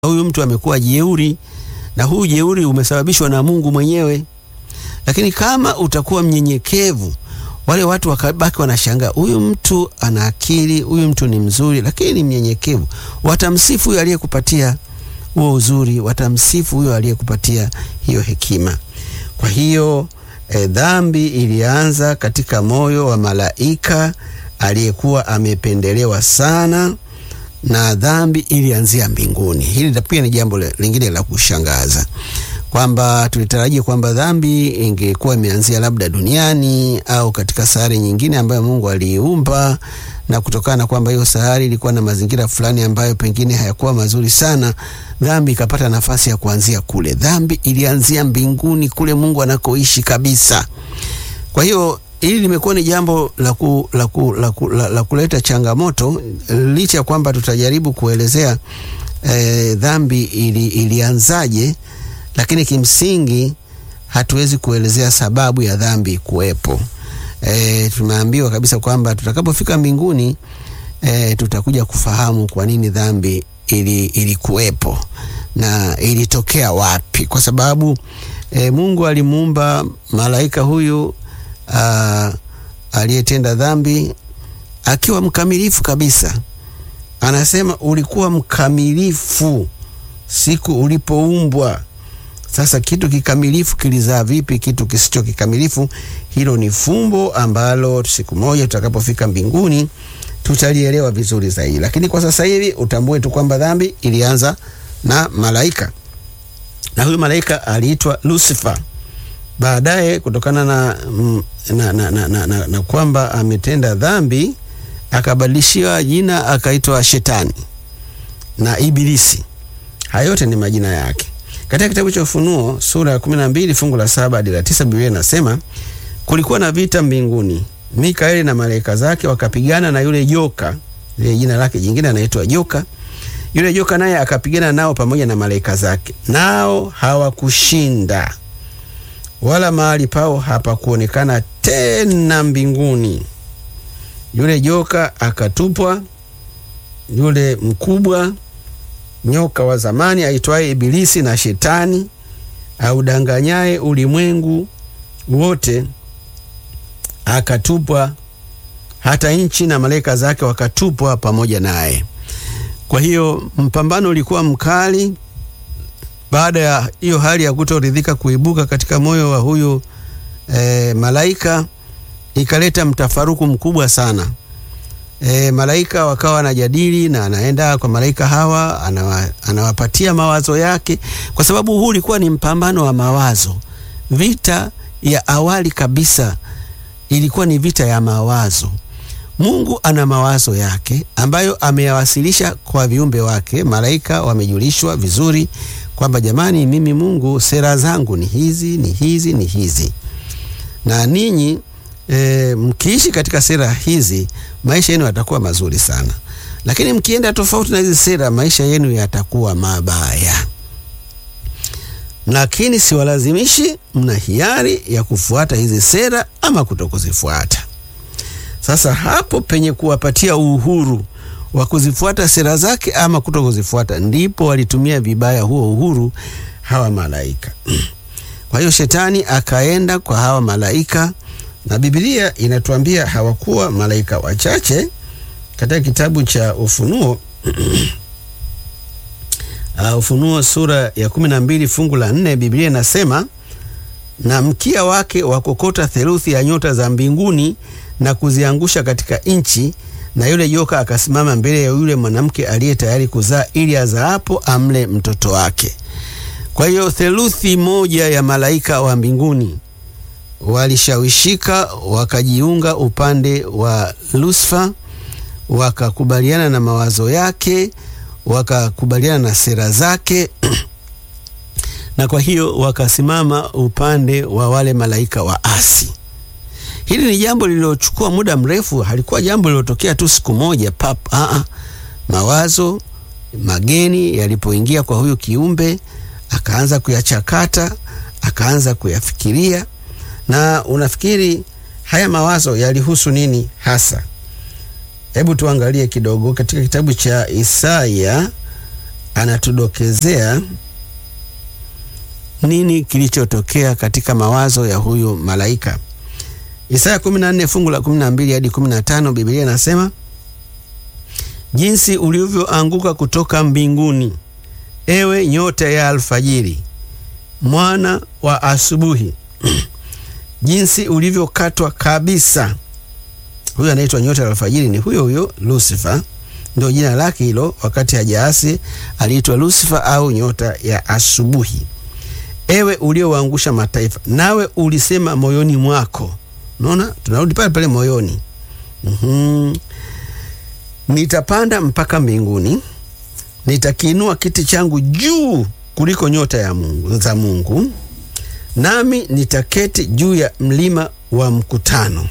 huyu mtu amekuwa jeuri, na huu jeuri umesababishwa na Mungu mwenyewe. Lakini kama utakuwa mnyenyekevu, wale watu wakabaki wanashangaa, huyu mtu ana akili, huyu mtu ni mzuri, lakini ni mnyenyekevu. Watamsifu huyo aliyekupatia huo uzuri, watamsifu huyo aliyekupatia hiyo hekima. Kwa hiyo e, dhambi ilianza katika moyo wa malaika aliyekuwa amependelewa sana na dhambi ilianzia mbinguni. Hili pia ni jambo lingine la kushangaza kwamba tulitarajia kwamba dhambi ingekuwa imeanzia labda duniani au katika sayari nyingine ambayo Mungu aliiumba, na kutokana na kwamba hiyo sayari ilikuwa na mazingira fulani ambayo pengine hayakuwa mazuri sana, dhambi ikapata nafasi ya kuanzia kule. Dhambi ilianzia mbinguni kule Mungu anakoishi kabisa. Kwa hiyo hili limekuwa ni jambo la, ku, la, ku, la, ku, la, la kuleta changamoto licha ya kwamba tutajaribu kuelezea eh, dhambi ili, ilianzaje, lakini kimsingi hatuwezi kuelezea sababu ya dhambi kuwepo. Eh, tumeambiwa kabisa kwamba tutakapofika mbinguni eh, tutakuja kufahamu kwa nini dhambi ili, ilikuwepo na ilitokea wapi, kwa sababu eh, Mungu alimuumba malaika huyu Uh, aliyetenda dhambi akiwa mkamilifu kabisa. Anasema ulikuwa mkamilifu siku ulipoumbwa. Sasa kitu kikamilifu kilizaa vipi kitu kisicho kikamilifu? Hilo ni fumbo ambalo siku moja tutakapofika mbinguni tutalielewa vizuri zaidi, lakini kwa sasa hivi utambue tu kwamba dhambi ilianza na malaika, na huyu malaika aliitwa Lucifer. Baadaye kutokana na, na, na, na, na, na, na kwamba ametenda dhambi akabadilishiwa jina akaitwa Shetani na Ibilisi. Haya yote ni majina yake. Katika kitabu cha Ufunuo sura ya kumi na mbili fungu la saba hadi la tisa Biblia inasema kulikuwa na vita mbinguni, Mikaeli na malaika zake wakapigana na yule joka, ile jina lake jingine anaitwa joka. Yule joka naye akapigana nao pamoja na malaika zake, nao hawakushinda wala mahali pao hapakuonekana tena mbinguni. Yule joka akatupwa, yule mkubwa nyoka wa zamani aitwaye Ibilisi na Shetani, audanganyaye ulimwengu wote, akatupwa. Hata nchi na malaika zake wakatupwa pamoja naye. Kwa hiyo mpambano ulikuwa mkali. Baada ya hiyo hali ya kutoridhika kuibuka katika moyo wa huyu e, malaika ikaleta mtafaruku mkubwa sana. E, malaika wakawa wanajadili na anaenda kwa malaika hawa anawa, anawapatia mawazo yake, kwa sababu huu ulikuwa ni mpambano wa mawazo. Vita ya awali kabisa ilikuwa ni vita ya mawazo. Mungu ana mawazo yake ambayo ameyawasilisha kwa viumbe wake. Malaika wamejulishwa vizuri kwamba jamani, mimi Mungu sera zangu ni hizi ni hizi ni hizi, na ninyi e, mkiishi katika sera hizi maisha yenu yatakuwa mazuri sana, lakini mkienda tofauti na hizi sera maisha yenu yatakuwa mabaya. Lakini siwalazimishi, mna hiari ya kufuata hizi sera ama kutokuzifuata. Sasa hapo penye kuwapatia uhuru wa kuzifuata sera zake ama kuto kuzifuata, ndipo walitumia vibaya huo uhuru hawa malaika. Kwa hiyo shetani akaenda kwa hawa malaika, na Biblia inatuambia hawakuwa malaika wachache. Katika kitabu cha Ufunuo uh, Ufunuo sura ya kumi na mbili fungu la nne Biblia inasema na mkia wake wakokota theluthi ya nyota za mbinguni na kuziangusha katika nchi na yule joka akasimama mbele ya yule mwanamke aliye tayari kuzaa ili azaapo amle mtoto wake. Kwa hiyo theluthi moja ya malaika wa mbinguni walishawishika wakajiunga upande wa Lusifa, wakakubaliana na mawazo yake, wakakubaliana na sera zake na kwa hiyo wakasimama upande wa wale malaika wa asi. Hili ni jambo lililochukua muda mrefu, halikuwa jambo lililotokea tu siku moja pap. Aa, mawazo mageni yalipoingia kwa huyu kiumbe, akaanza kuyachakata, akaanza kuyafikiria. Na unafikiri haya mawazo yalihusu nini hasa? Hebu tuangalie kidogo katika kitabu cha Isaya anatudokezea nini kilichotokea katika mawazo ya huyu malaika. Isaya 14 fungu la 12 hadi 15, Biblia inasema jinsi ulivyoanguka kutoka mbinguni, ewe nyota ya alfajiri, mwana wa asubuhi jinsi ulivyokatwa kabisa. Huyu anaitwa nyota ya alfajiri ni huyo huyo Lucifer, ndio jina lake hilo. Wakati hajaasi aliitwa Lucifer au nyota ya asubuhi. Ewe uliowaangusha mataifa, nawe ulisema moyoni mwako. Unaona, tunarudi pale pale moyoni. mm-hmm. Nitapanda mpaka mbinguni, nitakiinua kiti changu juu kuliko nyota ya Mungu, za Mungu nami nitaketi juu ya mlima wa mkutano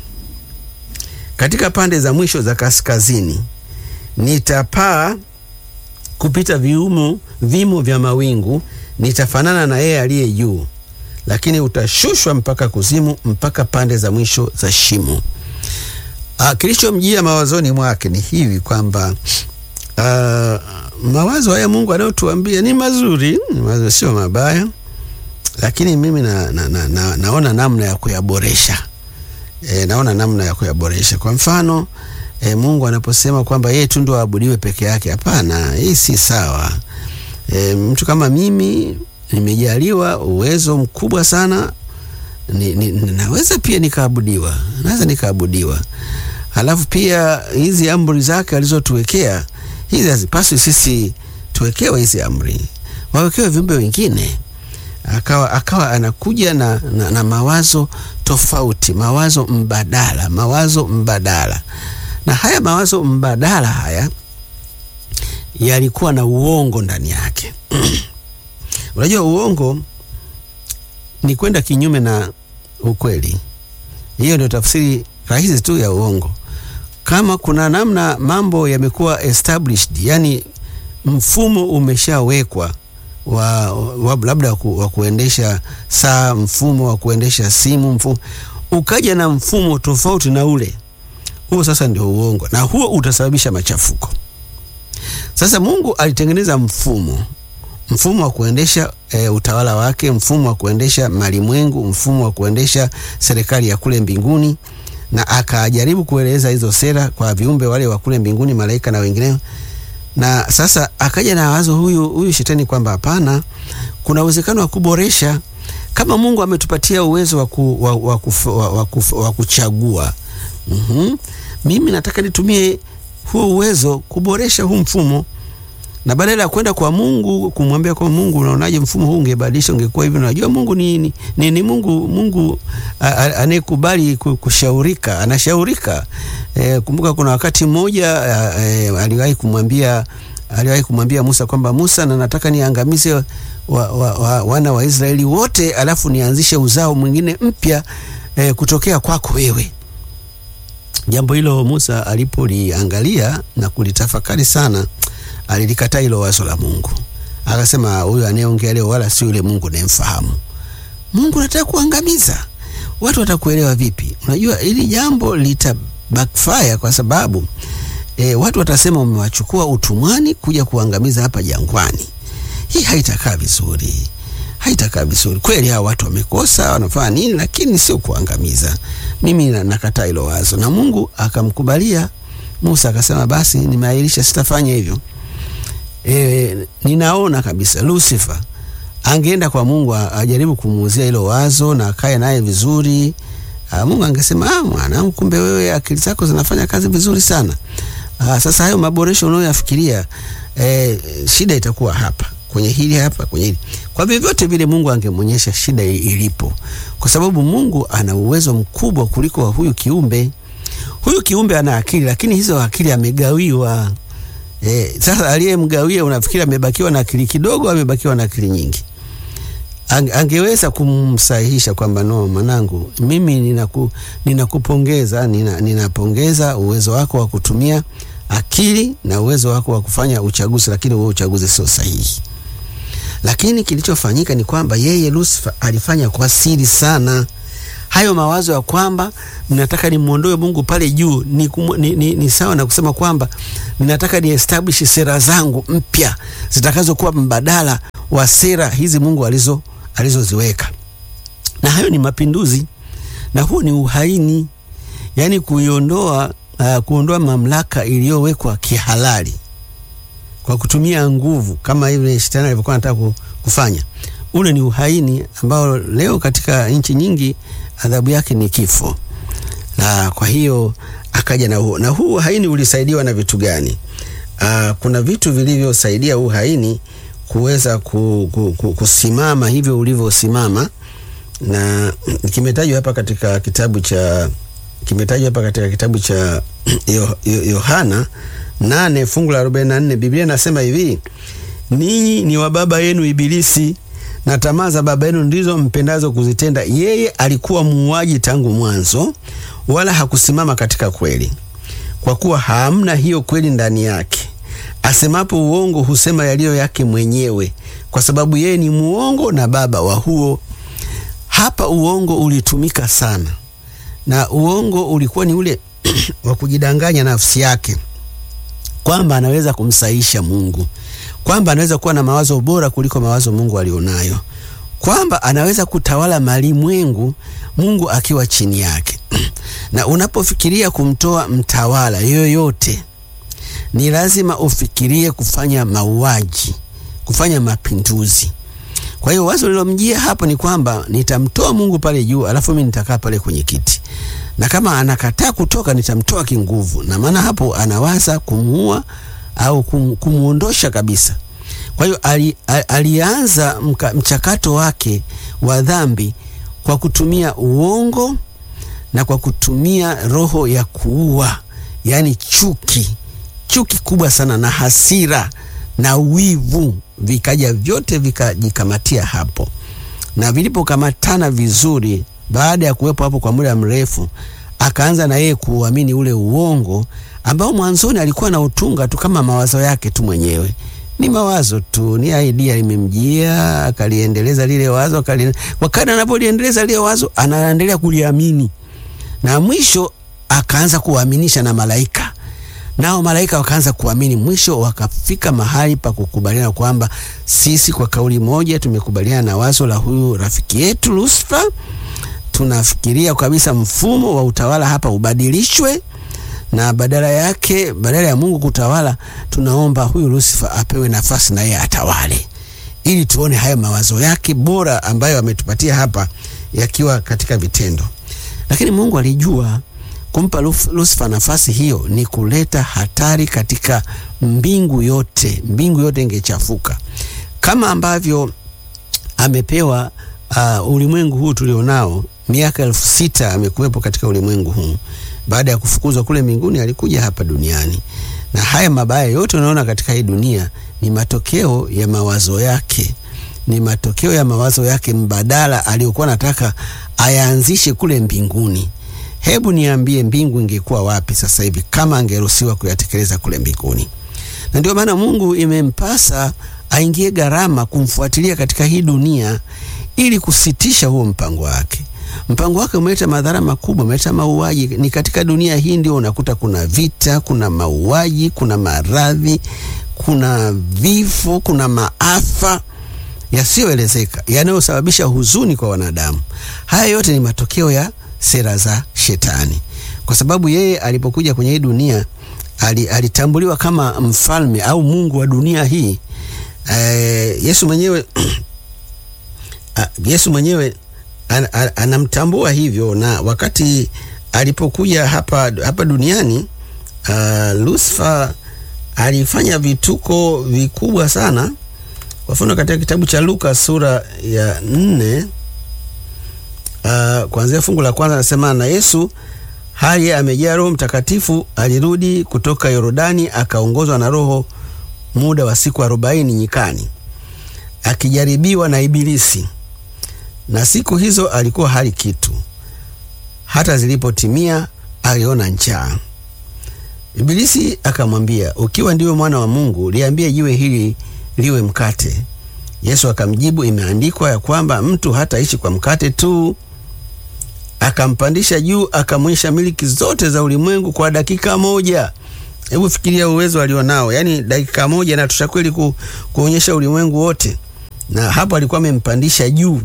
katika pande za mwisho za kaskazini. Nitapaa kupita viumo vimo vya mawingu, nitafanana na yeye aliye juu, lakini utashushwa mpaka kuzimu, mpaka pande za mwisho za shimo. Ah, kilichomjia mawazoni mwake ni hivi kwamba ah, mawazo haya Mungu anayotuambia ni mazuri, ni mazuri, sio mabaya lakini mimi na, na, na, na, naona namna ya kuyaboresha e, naona namna ya kuyaboresha. Kwa mfano e, Mungu anaposema kwamba yeye tu ndo aabudiwe peke yake, hapana, hii si sawa. E, mtu kama mimi nimejaliwa uwezo mkubwa sana ni, ni, naweza pia nikaabudiwa, naweza nikaabudiwa. Halafu pia hizi amri zake alizotuwekea hizi hazipaswi sisi tuwekewe hizi amri, wawekewe viumbe wengine akawa, akawa anakuja na, na, na mawazo tofauti, mawazo mbadala, mawazo mbadala. Na haya mawazo mbadala haya yalikuwa na uongo ndani yake. Unajua, uongo ni kwenda kinyume na ukweli. Hiyo ndio tafsiri rahisi tu ya uongo. Kama kuna namna mambo yamekuwa established, yani mfumo umeshawekwa wa, wa labda wa kuendesha saa, mfumo wa kuendesha simu, mfumo ukaja na mfumo tofauti na ule huo, sasa ndio uongo, na huo utasababisha machafuko. Sasa Mungu alitengeneza mfumo mfumo wa kuendesha e, utawala wake, mfumo wa kuendesha malimwengu, mfumo wa kuendesha serikali ya kule mbinguni, na akajaribu kueleza hizo sera kwa viumbe wale wa kule mbinguni, malaika na wengineo na sasa akaja na wazo huyu huyu shetani kwamba hapana, kuna uwezekano wa kuboresha. Kama Mungu ametupatia uwezo wa ku, wa, wa, wa, wa, wa kuchagua mm -hmm. Mimi nataka nitumie huo uwezo kuboresha huu mfumo, na badala ya kwenda kwa Mungu kumwambia kwa Mungu, unaonaje mfumo huu ungebadilisha, ungekuwa hivi. Unajua Mungu ni, ni, ni, ni Mungu Mungu anayekubali kushaurika, anashaurika. E, kumbuka kuna wakati mmoja e, aliwahi kumwambia aliwahi kumwambia Musa kwamba Musa, na nataka niangamize wa, wa, wa, wana wa Israeli wote, alafu nianzishe uzao mwingine mpya e, kutokea kwako wewe. Jambo hilo Musa alipoliangalia na kulitafakari sana, alilikataa hilo wazo la Mungu, akasema huyu anayeongea leo wala si yule Mungu nayemfahamu. Mungu anataka kuangamiza watu, watakuelewa vipi? Unajua hili jambo lita backfire kwa sababu e, watu watasema umewachukua utumwani kuja kuangamiza hapa jangwani. Hii haitakaa vizuri, haitakaa vizuri kweli. Hawa watu wamekosa, wanafanya nini? Lakini sio kuangamiza. Mimi nakataa hilo wazo, na Mungu akamkubalia Musa, akasema basi, nimeahirisha, sitafanya hivyo. E, ninaona kabisa Lucifer angeenda kwa Mungu ajaribu kumuuzia hilo wazo na akae naye vizuri. Uh, Mungu angesema ah, mwanangu, kumbe wewe akili zako zinafanya kazi vizuri sana. Uh, sasa hayo maboresho unayoyafikiria eh, shida itakuwa hapa kwenye hili hapa kwenye hili. Kwa vyovyote vile Mungu angemwonyesha shida ilipo, kwa sababu Mungu ana uwezo mkubwa kuliko wa huyu kiumbe. Huyu kiumbe ana akili, lakini hizo akili amegawiwa. Eh, sasa aliyemgawia unafikiri amebakiwa na akili kidogo, amebakiwa na akili nyingi? Angeweza kumsahihisha kwamba no, mwanangu, mimi ninaku, ninakupongeza nina, ninapongeza uwezo wako wa kutumia akili na uwezo wako wa kufanya uchaguzi, lakini huo uchaguzi sio sahihi. Lakini kilichofanyika ni kwamba yeye Lucifer alifanya kwa siri sana, hayo mawazo ya kwamba ninataka nimwondoe Mungu pale juu ni, kumu, ni, ni, ni sawa na kusema kwamba ninataka ni establish sera zangu mpya zitakazokuwa mbadala wa sera hizi Mungu alizo alizoziweka, na hayo ni mapinduzi, na huo ni uhaini, yaani kuiondoa uh, kuondoa mamlaka iliyowekwa kihalali kwa kutumia nguvu kama hivi shetani alivyokuwa anataka kufanya. Ule ni uhaini ambao leo katika nchi nyingi adhabu yake ni kifo. Na kwa hiyo akaja na huo, na huu uhaini ulisaidiwa na vitu gani? Aa, kuna vitu vilivyosaidia huu uhaini kuweza ku, ku, ku, kusimama hivyo ulivyosimama, na kimetajwa hapa katika kitabu cha kimetajwa hapa katika kitabu cha Yohana nane fungu la arobaini na nne Biblia inasema hivi, ninyi ni wa baba yenu Ibilisi na tamaa za baba yenu ndizo mpendazo kuzitenda. Yeye alikuwa muuaji tangu mwanzo, wala hakusimama katika kweli, kwa kuwa hamna hiyo kweli ndani yake. Asemapo uongo, husema yaliyo yake mwenyewe, kwa sababu yeye ni muongo na baba wa huo. Hapa uongo ulitumika sana, na uongo ulikuwa ni ule wa kujidanganya nafsi yake kwamba anaweza kumsaisha Mungu, kwamba anaweza kuwa na mawazo bora kuliko mawazo Mungu alionayo, kwamba anaweza kutawala malimwengu Mungu akiwa chini yake. Na unapofikiria kumtoa mtawala yoyote, ni lazima ufikirie kufanya mauaji, kufanya mapinduzi. Kwa hiyo wazo lilomjia hapo ni kwamba nitamtoa Mungu pale juu, alafu mimi nitakaa pale kwenye kiti na kama anakataa kutoka nitamtoa kinguvu. Na maana hapo anawaza kumuua au kum, kumuondosha kabisa. Kwa hiyo ali, alianza mka, mchakato wake wa dhambi kwa kutumia uongo na kwa kutumia roho ya kuua, yaani chuki, chuki kubwa sana na hasira na wivu, vikaja vyote vikajikamatia hapo, na vilipokamatana vizuri baada ya kuwepo hapo kwa muda mrefu, akaanza na yeye kuamini ule uongo ambao mwanzoni alikuwa na utunga tu kama mawazo yake tu mwenyewe. Ni mawazo tu, ni idea limemjia, akaliendeleza lile wazo, akali wakati anapoliendeleza lile wazo, anaendelea kuliamini, na mwisho akaanza kuaminisha na malaika, nao malaika wakaanza kuamini. Mwisho wakafika mahali pa kukubaliana kwamba sisi kwa kauli moja tumekubaliana na wazo la huyu rafiki yetu Lucifer tunafikiria kabisa mfumo wa utawala hapa ubadilishwe, na badala yake, badala ya Mungu kutawala, tunaomba huyu Lucifer apewe nafasi na yeye atawale, ili tuone haya mawazo yake bora ambayo ametupatia hapa yakiwa katika vitendo. Lakini Mungu alijua kumpa Lucifer nafasi hiyo ni kuleta hatari katika mbingu yote. Mbingu yote ingechafuka kama ambavyo amepewa uh, ulimwengu huu tulionao miaka elfu sita amekuwepo katika ulimwengu huu. Baada ya kufukuzwa kule mbinguni, alikuja hapa duniani, na haya mabaya yote unaona katika hii dunia ni matokeo ya mawazo yake, ni matokeo ya mawazo yake mbadala aliyokuwa nataka ayaanzishe kule mbinguni. Hebu niambie, mbingu ingekuwa wapi sasa hivi kama angeruhusiwa kuyatekeleza kule mbinguni? Na ndio maana Mungu imempasa aingie gharama kumfuatilia katika hii dunia ili kusitisha huo mpango wake. Mpango wake umeleta madhara makubwa, umeleta mauaji. Ni katika dunia hii ndio unakuta kuna vita, kuna mauaji, kuna maradhi, kuna vifo, kuna maafa yasiyoelezeka yanayosababisha huzuni kwa wanadamu. Haya yote ni matokeo ya sera za Shetani, kwa sababu yeye alipokuja kwenye hii dunia alitambuliwa kama mfalme au mungu wa dunia hii. E, Yesu mwenyewe Yesu mwenyewe an, an, anamtambua hivyo, na wakati alipokuja hapa, hapa duniani uh, Lucifer alifanya vituko vikubwa sana. Kwa mfano katika kitabu cha Luka sura ya nne uh, kuanzia fungu la kwanza anasema, na Yesu hali amejaa Roho Mtakatifu alirudi kutoka Yordani akaongozwa na Roho muda wa siku arobaini nyikani akijaribiwa na Ibilisi na siku hizo alikuwa hali kitu. Hata zilipotimia aliona njaa. Ibilisi akamwambia, ukiwa ndiwe mwana wa Mungu, liambie jiwe hili liwe mkate. Yesu akamjibu, imeandikwa ya kwamba mtu hataishi kwa mkate tu, akampandisha juu, akamwonyesha miliki zote za ulimwengu kwa dakika moja. Hebu fikiria uwezo alionao, yaani dakika moja inatosha kweli ku, kuonyesha ulimwengu wote, na hapo alikuwa amempandisha juu.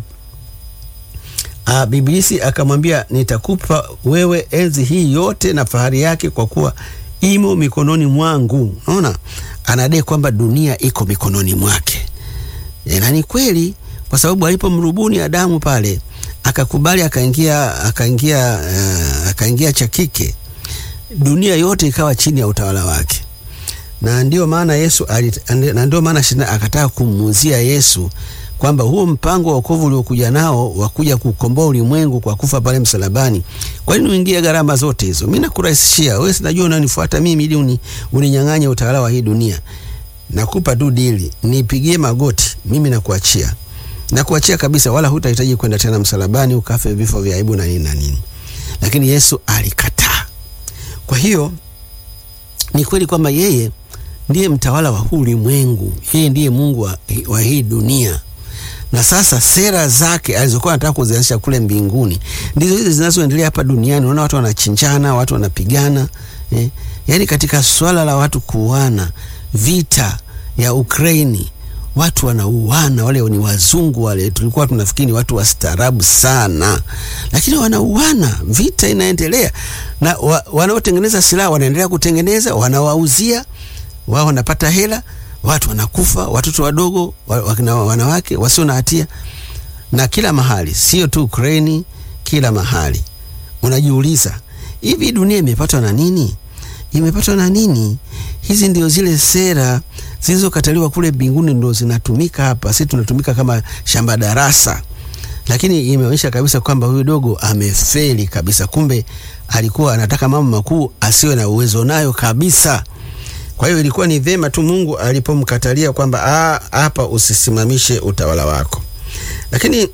Ah, Ibilisi akamwambia nitakupa wewe enzi hii yote na fahari yake, kwa kuwa imo mikononi mwangu. Unaona, anadai kwamba dunia iko mikononi mwake, na ni kweli, kwa sababu alipomrubuni Adamu pale akakubali, akaingia akaingia uh, akaingia cha kike, dunia yote ikawa chini ya utawala wake, na ndio maana Yesu na ndio maana Shetani akataka kumuuzia Yesu kwamba huo mpango wa wokovu uliokuja nao wa kuja kukomboa ulimwengu kwa kufa pale msalabani, kwa nini uingie gharama zote hizo? Mimi nakurahisishia wewe, sinajua unanifuata mimi ili uni, uninyang'anye utawala wa hii dunia. Nakupa tu dili, nipigie magoti, mimi nakuachia, nakuachia kabisa, wala hutahitaji kwenda tena msalabani ukafe vifo vya aibu na nini na nini. Lakini Yesu alikataa. Kwa hiyo ni kweli kwamba yeye ndiye mtawala wa huu ulimwengu, yeye ndiye Mungu wa, wa hii dunia na sasa sera zake alizokuwa anataka kuzianzisha kule mbinguni ndizo hizi zinazoendelea hapa duniani. Unaona watu wanachinjana, watu wanapigana eh? Yaani katika swala la watu kuuana, vita ya Ukraini, watu wanauana. Wale ni wazungu wale, tulikuwa tunafikiri watu wastaarabu sana, lakini wanauana, vita inaendelea, na wa, wanaotengeneza silaha wanaendelea kutengeneza, wanawauzia wao, wanapata hela watu wanakufa, watoto wadogo, wanawake wasio na hatia, na kila mahali, sio tu Ukraini, kila mahali. Unajiuliza, hivi dunia imepatwa na nini? Imepatwa na nini? Hizi ndio zile sera zilizokataliwa kule mbinguni, ndio zinatumika hapa. Sisi tunatumika kama shamba darasa, lakini imeonyesha kabisa kwamba huyu dogo amefeli kabisa. Kumbe alikuwa anataka mambo makuu asiwe na uwezo nayo kabisa. Kwa hiyo ilikuwa ni vema tu Mungu alipomkatalia kwamba hapa usisimamishe utawala wako. Lakini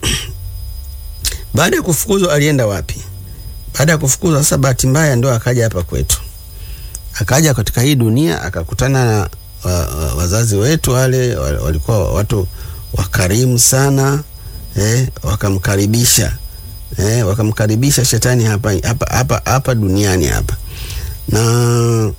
baada ya kufukuzwa alienda wapi? Baada ya kufukuzwa sasa, bahati mbaya ndio akaja hapa kwetu, akaja katika hii dunia akakutana na wa, wa, wazazi wetu wale walikuwa watu wakarimu sana eh, wakamkaribisha eh, wakamkaribisha shetani hapa, hapa, hapa, hapa duniani hapa na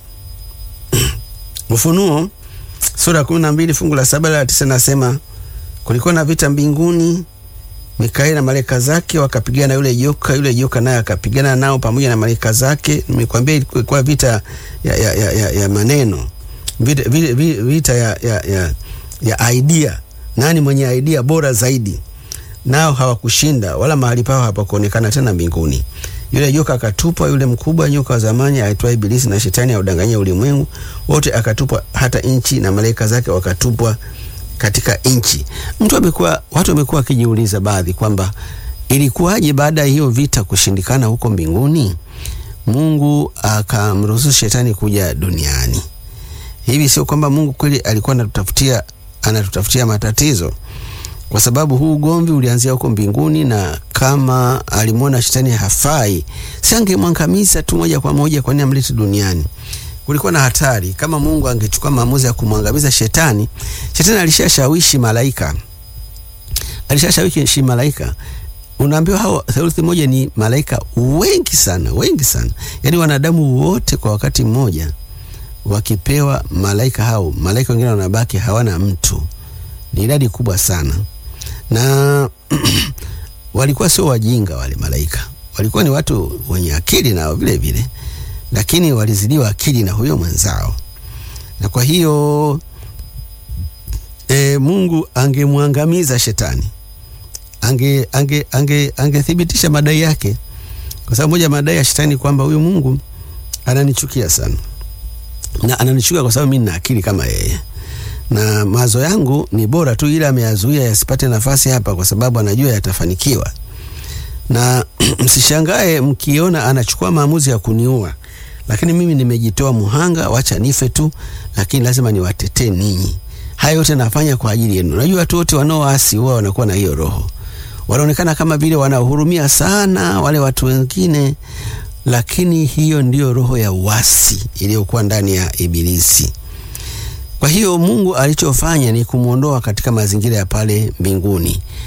Ufunuo sura ya kumi na mbili fungu la saba la tisa nasema kulikuwa na vita mbinguni, Mikaeli na malaika zake wakapigana na yule joka, yule joka naye akapigana nao pamoja na malaika zake. Nimekwambia ilikuwa vita ya, ya, ya, ya, ya maneno, vita, vita, vita ya, ya, ya, ya idea, nani mwenye idea bora zaidi. Nao hawakushinda wala mahali pao hapakuonekana tena mbinguni. Yule joka akatupwa, yule mkubwa nyoka wa zamani aitwaye Ibilisi na Shetani audanganyia ulimwengu wote, akatupwa hata nchi na malaika zake wakatupwa katika nchi. Mtu amekuwa, watu wamekuwa wakijiuliza baadhi kwamba ilikuwaje baada ya hiyo vita kushindikana huko mbinguni, Mungu akamruhusu Shetani kuja duniani. Hivi sio kwamba Mungu kweli alikuwa anatutafutia anatutafutia matatizo kwa sababu huu ugomvi ulianzia huko mbinguni, na kama alimwona shetani hafai, si angemwangamiza tu moja kwa moja? Kwa nini amlete duniani? Kulikuwa na hatari. Kama Mungu angechukua maamuzi ya kumwangamiza shetani, shetani alishashawishi malaika, alishashawishi malaika. Unaambiwa hao theluthi moja ni malaika wengi sana, wengi sana, yaani wanadamu wote kwa wakati mmoja wakipewa malaika hao, malaika wengine wanabaki hawana mtu. Ni idadi kubwa sana na walikuwa sio wajinga wale malaika, walikuwa ni watu wenye akili nao vile vile, lakini walizidiwa akili na huyo mwenzao, na kwa hiyo e, Mungu angemwangamiza shetani, ange ange ange angethibitisha madai yake, kwa sababu moja madai ya shetani kwamba huyu Mungu ananichukia sana, na ananichukia kwa sababu mimi nina akili kama yeye na mawazo yangu ni bora tu, ila ameyazuia yasipate nafasi hapa, kwa sababu anajua yatafanikiwa. Na msishangae mkiona anachukua maamuzi ya kuniua, lakini mimi nimejitoa muhanga, wacha nife tu, lakini lazima niwatetee ninyi. Haya yote nafanya kwa ajili yenu. Najua watu wote wanaoasi huwa wanakuwa na hiyo roho, wanaonekana kama vile wanahurumia sana wale watu wengine, lakini hiyo ndiyo roho ya uasi iliyokuwa ndani ya Ibilisi. Kwa hiyo Mungu alichofanya ni kumwondoa katika mazingira ya pale mbinguni,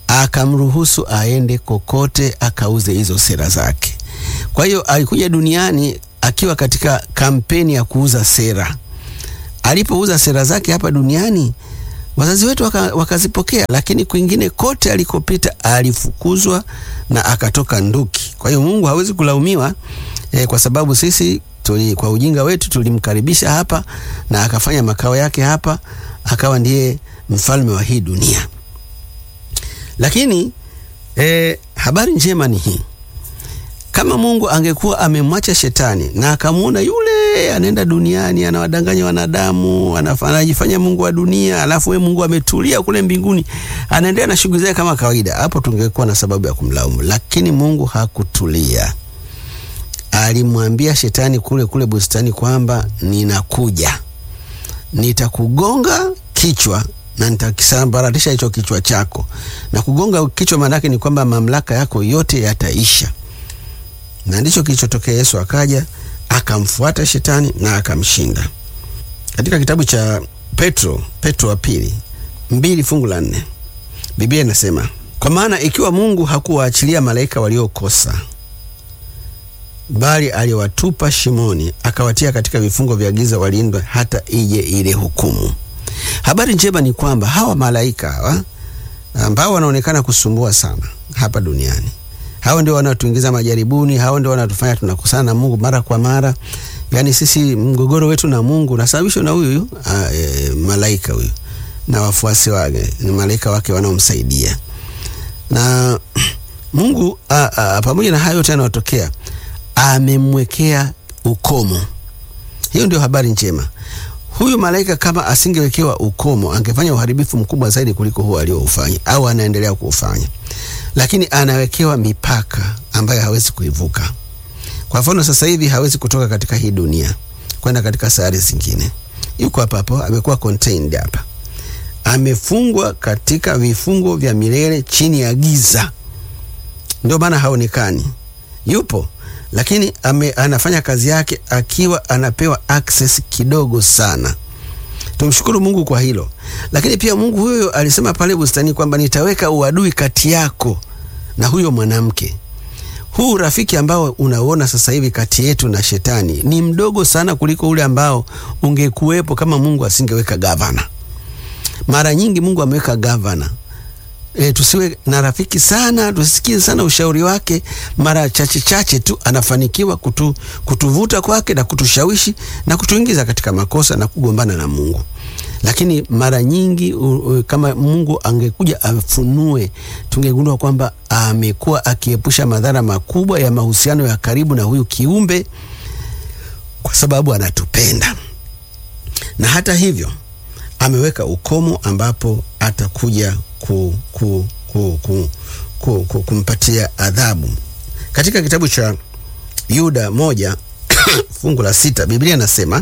akamruhusu aende kokote akauze hizo sera zake. Kwa hiyo alikuja duniani akiwa katika kampeni ya kuuza sera. Alipouza sera zake hapa duniani, wazazi wetu waka, wakazipokea, lakini kwingine kote alikopita alifukuzwa na akatoka nduki. Kwa hiyo Mungu hawezi kulaumiwa eh, kwa sababu sisi tuli, kwa ujinga wetu tulimkaribisha hapa na akafanya makao yake hapa, akawa ndiye mfalme wa hii dunia. Lakini eh, habari njema ni hii kama Mungu angekuwa amemwacha shetani na akamwona yule anaenda duniani anawadanganya wanadamu, anajifanya Mungu wa dunia, alafu we Mungu ametulia kule mbinguni anaendelea na shughuli zake kama kawaida, hapo tungekuwa na sababu ya kumlaumu. Lakini Mungu hakutulia, alimwambia shetani kule kule bustani kwamba ninakuja, nitakugonga kichwa na nitakisambaratisha hicho kichwa chako. Na kugonga kichwa maana yake ni kwamba mamlaka yako yote yataisha na ndicho kilichotokea. Yesu akaja akamfuata shetani na akamshinda. Katika kitabu cha Petro, Petro wa pili mbili fungu la nne Biblia inasema kwa maana ikiwa Mungu hakuwaachilia malaika waliokosa, bali aliwatupa shimoni, akawatia katika vifungo vya giza, walindwe hata ije ile hukumu. Habari njema ni kwamba hawa malaika hawa ambao wanaonekana kusumbua sana hapa duniani hao ndio wanaotuingiza majaribuni, hao ndio wanatufanya tunakosana na Mungu mara kwa mara. Yaani sisi mgogoro wetu na Mungu unasababishwa na huyu e, malaika huyu na wafuasi wake, ni malaika wake wanaomsaidia. Na Mungu a, a, pamoja na hayo yote yanayotokea, amemwekea ukomo. Hiyo ndio habari njema. Huyu malaika kama asingewekewa ukomo, angefanya uharibifu mkubwa zaidi kuliko huo alioufanya au anaendelea kuufanya lakini anawekewa mipaka ambayo hawezi kuivuka. Kwa mfano, sasa hivi hawezi kutoka katika hii dunia kwenda katika sayari zingine. Yuko hapa hapo, amekuwa contained hapa, amefungwa katika vifungo vya milele chini ya giza, ndio maana haonekani. Yupo lakini ame, anafanya kazi yake akiwa anapewa access kidogo sana. Tumshukuru Mungu kwa hilo, lakini pia Mungu huyo alisema pale bustani kwamba nitaweka uadui kati yako na huyo mwanamke. Huu rafiki ambao unaona sasa hivi kati yetu na shetani ni mdogo sana kuliko ule ambao ungekuwepo kama Mungu asingeweka gavana. Mara nyingi Mungu ameweka gavana E, tusiwe na rafiki sana, tusisikize sana ushauri wake. Mara chache chache tu anafanikiwa kutu, kutuvuta kwake na kutushawishi na kutuingiza katika makosa na kugombana na Mungu. Lakini mara nyingi u, u, kama Mungu angekuja afunue, tungegundua kwamba amekuwa akiepusha madhara makubwa ya mahusiano ya karibu na huyu kiumbe, kwa sababu anatupenda. Na hata hivyo ameweka ukomo ambapo atakuja ku, ku, ku, ku, ku, ku, kumpatia adhabu. Katika kitabu cha Yuda moja fungu la sita Biblia inasema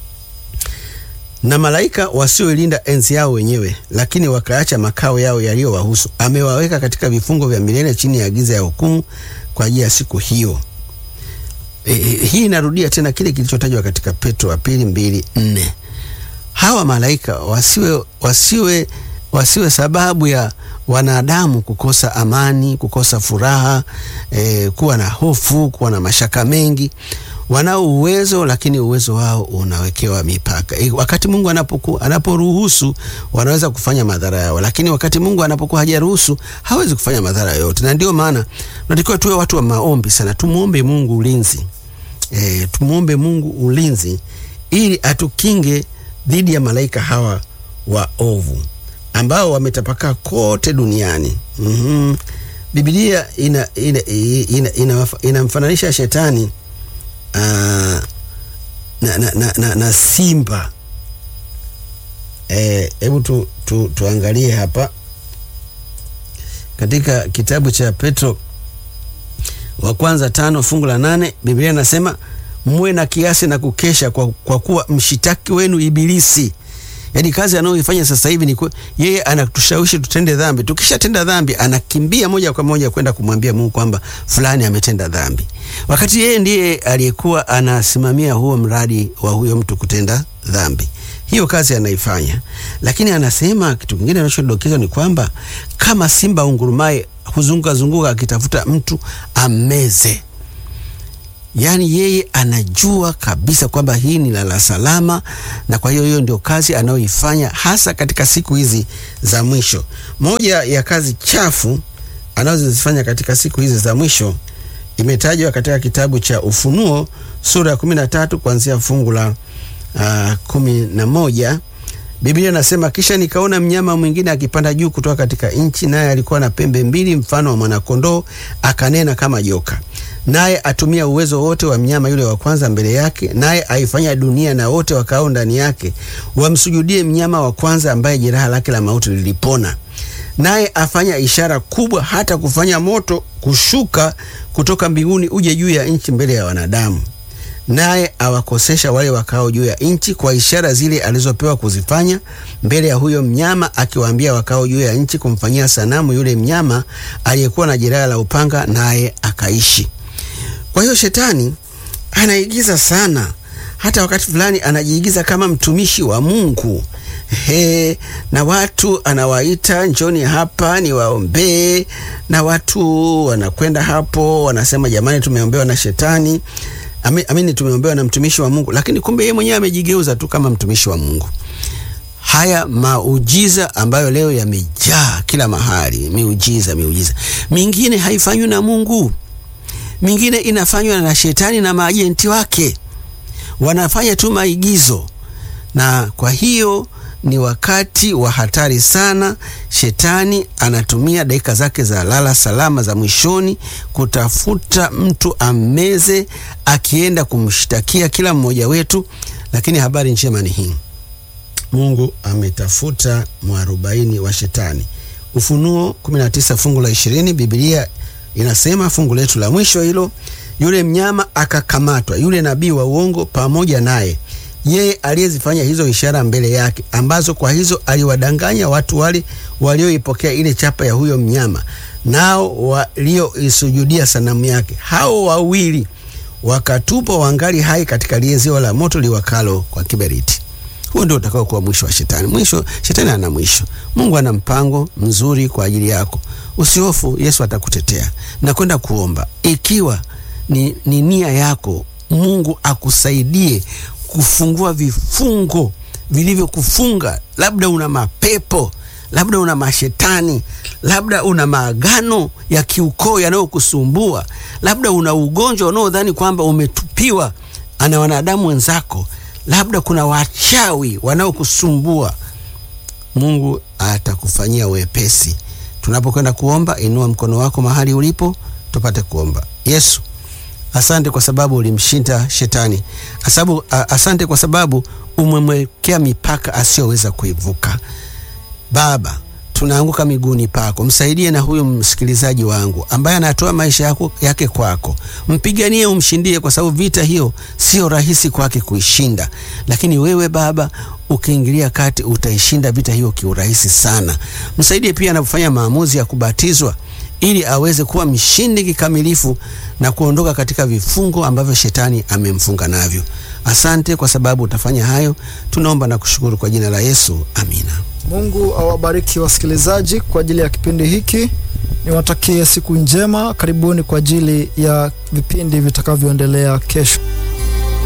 na malaika wasioilinda enzi yao wenyewe, lakini wakaacha makao yao yaliyowahusu, amewaweka katika vifungo vya milele chini ya giza ya hukumu kwa ajili ya siku hiyo. E, hii inarudia tena kile kilichotajwa katika Petro wa pili mbili nne. Hawa malaika wasiwe, wasiwe wasiwe sababu ya wanadamu kukosa amani, kukosa furaha, e, kuwa na hofu, kuwa na mashaka mengi. Wanao uwezo, lakini uwezo wao unawekewa mipaka. E, wakati Mungu anapoku, anaporuhusu wanaweza kufanya madhara yao, lakini wakati Mungu anapokuwa hajaruhusu hawezi kufanya madhara yote, na ndio maana tunatakiwa tuwe watu wa maombi sana, tumuombe Mungu ulinzi e, tumuombe Mungu ulinzi ili atukinge dhidi ya malaika hawa waovu ambao wametapakaa kote duniani. mm -hmm. Biblia inamfananisha ina, ina, ina shetani uh, na, na, na, na, na simba. Hebu e, tu, tu, tuangalie hapa katika kitabu cha Petro wa kwanza tano fungu la nane Biblia inasema muwe na kiasi na kukesha, kwa, kwa kuwa mshitaki wenu Ibilisi Yaani kazi anayoifanya sasa hivi ni yeye anatushawishi tutende dhambi. Tukishatenda dhambi, anakimbia moja kwa moja kwenda kumwambia Mungu kwamba fulani ametenda dhambi, wakati yeye ndiye aliyekuwa anasimamia huo mradi wa huyo mtu kutenda dhambi. hiyo kazi anaifanya, lakini anasema kitu kingine anachodokeza ni kwamba kama simba ungurumaye huzunguka zunguka akitafuta mtu ammeze. Yaani yeye anajua kabisa kwamba hii ni lala salama, na kwa hiyo hiyo ndio kazi anayoifanya hasa katika siku hizi za mwisho. Moja ya kazi chafu anazozifanya katika siku hizi za mwisho imetajwa katika kitabu cha Ufunuo sura ya kumi na tatu kuanzia fungu la uh, kumi na moja. Biblia inasema kisha nikaona mnyama mwingine akipanda juu kutoka katika nchi, naye alikuwa na pembe mbili mfano wa mwanakondoo, akanena kama joka. Naye atumia uwezo wote wa mnyama yule wa kwanza mbele yake, naye aifanya dunia na wote wakao ndani yake wamsujudie mnyama wa kwanza, ambaye jeraha lake la mauti lilipona. Naye afanya ishara kubwa, hata kufanya moto kushuka kutoka mbinguni uje juu ya nchi mbele ya wanadamu naye awakosesha wale wakao juu ya nchi kwa ishara zile alizopewa kuzifanya mbele ya huyo mnyama, akiwaambia wakao juu ya nchi kumfanyia sanamu yule mnyama aliyekuwa na jeraha la upanga, naye akaishi. Kwa hiyo shetani anaigiza sana, hata wakati fulani anajiigiza kama mtumishi wa Mungu. He, na watu anawaita njoni hapa niwaombee, na watu wanakwenda hapo wanasema jamani, tumeombewa na shetani amini tumeombewa na mtumishi wa Mungu, lakini kumbe yeye mwenyewe amejigeuza tu kama mtumishi wa Mungu. Haya maujiza ambayo leo yamejaa kila mahali, miujiza miujiza, mingine haifanywi na Mungu, mingine inafanywa na shetani na maajenti wake, wanafanya tu maigizo, na kwa hiyo ni wakati wa hatari sana. Shetani anatumia dakika zake za lala salama za mwishoni kutafuta mtu ammeze, akienda kumshtakia kila mmoja wetu. Lakini habari njema ni hii, Mungu ametafuta mwarobaini wa shetani. Ufunuo 19 fungu la 20, Biblia inasema fungu letu la mwisho hilo, yule mnyama akakamatwa, yule nabii wa uongo pamoja naye yeye aliyezifanya hizo ishara mbele yake, ambazo kwa hizo aliwadanganya watu wale walioipokea ile chapa ya huyo mnyama, nao walioisujudia sanamu yake. Hao wawili wakatupwa wangali hai katika lile ziwa la moto liwakalo kwa kiberiti. Huo ndio utakao kuwa mwisho wa shetani. Mwisho, shetani ana mwisho. Mungu ana mpango mzuri kwa ajili yako. Usihofu, Yesu atakutetea. Na kwenda kuomba, ikiwa ni, ni nia yako Mungu akusaidie kufungua vifungo vilivyokufunga. Labda una mapepo, labda una mashetani, labda una maagano ya kiukoo yanayokusumbua, labda una ugonjwa unaodhani kwamba umetupiwa ana wanadamu wenzako, labda kuna wachawi wanaokusumbua. Mungu atakufanyia wepesi. Tunapokwenda kuomba, inua mkono wako mahali ulipo, tupate kuomba. Yesu, Asante kwa sababu ulimshinda shetani. Asabu, asante kwa sababu umemwekea mipaka asiyoweza kuivuka. Baba, tunaanguka miguuni pako, msaidie na huyu msikilizaji wangu ambaye anatoa maisha yako, yake kwako. Mpiganie, umshindie, kwa sababu vita hiyo sio rahisi kwake kuishinda, lakini wewe Baba ukiingilia kati utaishinda vita hiyo kiurahisi sana. Msaidie pia anapofanya maamuzi ya kubatizwa ili aweze kuwa mshindi kikamilifu na kuondoka katika vifungo ambavyo shetani amemfunga navyo. Asante kwa sababu utafanya hayo, tunaomba na kushukuru kwa jina la Yesu, amina. Mungu awabariki wasikilizaji kwa ajili ya kipindi hiki. Niwatakie siku njema. Karibuni kwa ajili ya vipindi vitakavyoendelea kesho.